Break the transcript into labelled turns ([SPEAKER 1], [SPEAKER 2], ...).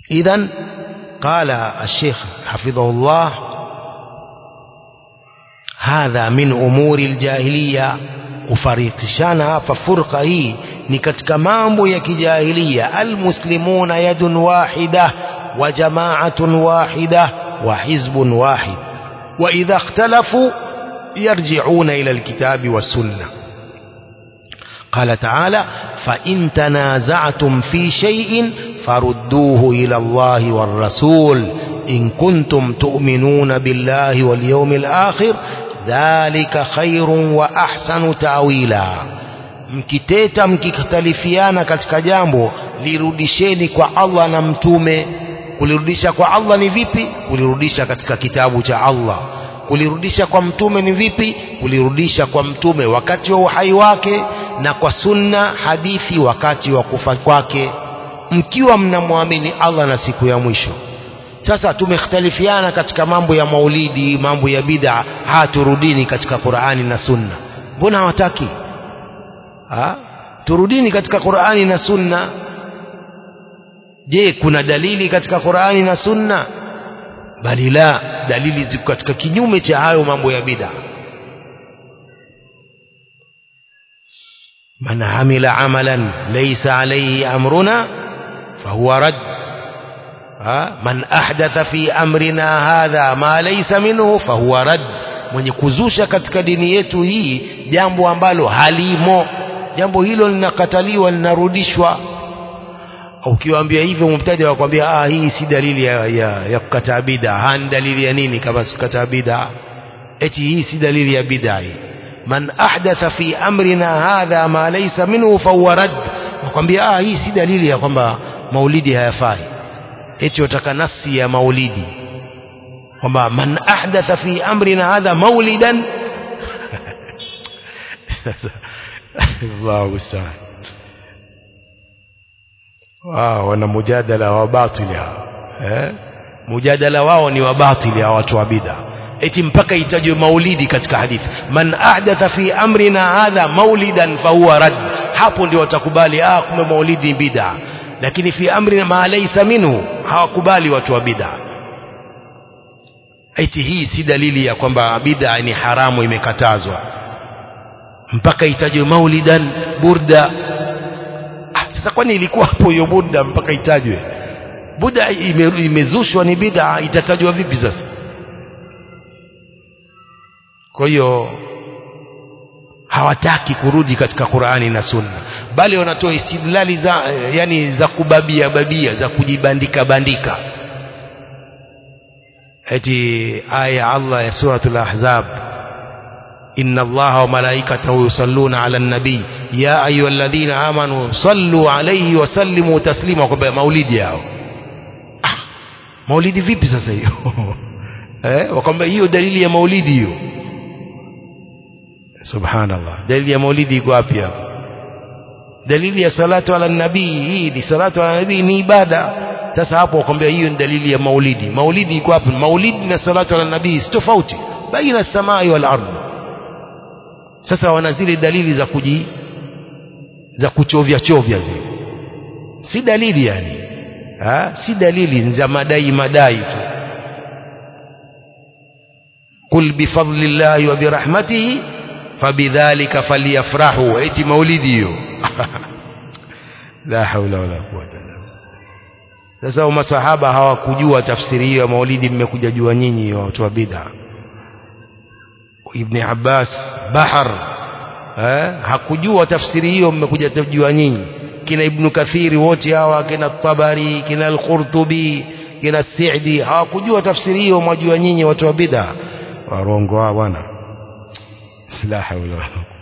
[SPEAKER 1] إذا قال الشيخ حفظه الله hadha min umuri ljahiliya kufarikishana hapa furqa hii ni katika mambo ya kijahilia almuslimuna yadun wahida wa jamaatun wahida wa hizbun wahid wa idha ikhtalafu yarji'una ila alkitabi wassunna قال تعالى فإن تنازعتم في شيء فردوه إلى الله والرسول إن كنتم تؤمنون بالله واليوم الآخر dhalika khairun wa ahsanu ta'wila mkiteta mkikhtalifiana katika jambo lirudisheni kwa Allah na mtume kulirudisha kwa Allah ni vipi kulirudisha katika kitabu cha Allah kulirudisha kwa mtume ni vipi kulirudisha kwa mtume wakati wa uhai wake na kwa sunna hadithi wakati wa kufa kwake mkiwa mnamwamini Allah na siku ya mwisho sasa tumekhtalifiana katika mambo ya maulidi mambo ya bid'a haturudini katika Qur'ani na Sunna mbona hawataki ha? turudini katika Qur'ani na Sunna je kuna dalili katika Qur'ani na Sunna bali la dalili ziko katika kinyume cha hayo mambo ya bid'a man amila amalan laysa alayhi amruna fahuwa rad man ahdatha fi amrina hadha ma laysa minhu fahuwa rad mwenye kuzusha katika dini yetu hii jambo ambalo halimo jambo hilo linakataliwa linarudishwa ukiwaambia hivyo mubtadi wakwambia ah hii si dalili ya, ya, ya kukataa bid'a hani dalili ya nini kama kukataa bid'a eti hii si dalili ya bid'a hii man ahdatha fi amrina hadha ma laysa minhu fahuwa rad wakwambia ah hii si dalili ya kwamba maulidi hayafai eti wataka nasi ya maulidi kwamba man ahdatha fi amrina hadha maulidan Allahu musta'an wao wana mujadala wa batili eh mujadala wao ni wa batili hawa watu wa bid'a eti mpaka itajwe maulidi katika hadithi man ahdatha fi amrina hadha maulidan fahuwa rad hapo ndio watakubali ah kumbe maulidi bid'a lakini fi amri ma laysa minhu hawakubali watu wa bid'a eti hii si dalili ya kwamba bid'a ni haramu imekatazwa mpaka itajwe maulidan burda ah, sasa kwani ilikuwa hapo hiyo burda mpaka itajwe burda ime, imezushwa ni bid'a itatajwa vipi sasa kwa hiyo hawataki kurudi katika Qur'ani na Sunna bali wanatoa istidlali za yani za kubabia babia za kujibandika bandika eti aya Allah ya suratul ahzab inna allaha wa malaikatahu yusalluna ala nabii ya ayyuhalladhina amanu sallu alayhi wa sallimu taslima kwa maulidi yao ah, maulidi vipi sasa hiyo eh wakwambia hiyo dalili ya maulidi hiyo subhanallah dalili ya maulidi iko wapi hapo dalili ya salatu ala nabii hii ni salatu ala nabii ni ibada sasa hapo wakwambia hiyo ni dalili ya maulidi maulidi iko wapi maulidi na salatu ala nabii si tofauti baina samai wal ardh sasa wana zile dalili za kuji za kuchovya chovya zile si dalili yani ha? si dalili za madai madai tu qul bifadlillahi wa birahmatihi fabidhalika falyafrahu eti maulidi hiyo la haula wala quwwata illa sasa masahaba hawakujua tafsiri hiyo ya maulidi mmekuja jua nyinyi watu wa bid'a ibn Abbas bahar eh hakujua tafsiri hiyo mmekuja kujua nyinyi kina ibn Kathiri wote hawa kina Tabari kina al-Qurtubi kina Sa'di hawakujua tafsiri hiyo mwajua nyinyi watu wa bid'a warongo bwana la haula wala